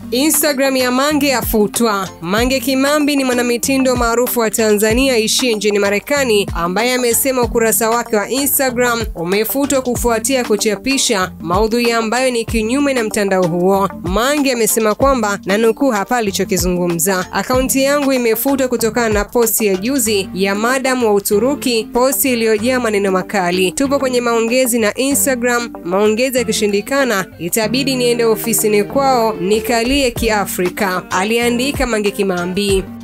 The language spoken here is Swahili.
Instagram ya Mange yafutwa. Mange Kimambi ni mwanamitindo maarufu wa Tanzania aishie nchini Marekani ambaye amesema ukurasa wake wa Instagram umefutwa kufuatia kuchapisha maudhui ambayo ni kinyume na mtandao huo. Mange amesema kwamba na nukuu hapa alichokizungumza, akaunti yangu imefutwa kutokana na posti ya juzi ya madam wa Uturuki, posti iliyojaa maneno makali. Tupo kwenye maongezi na Instagram, maongezi yakishindikana itabidi niende ofisini kwao nikalie Kiafrika, aliandika Mange Kimambi.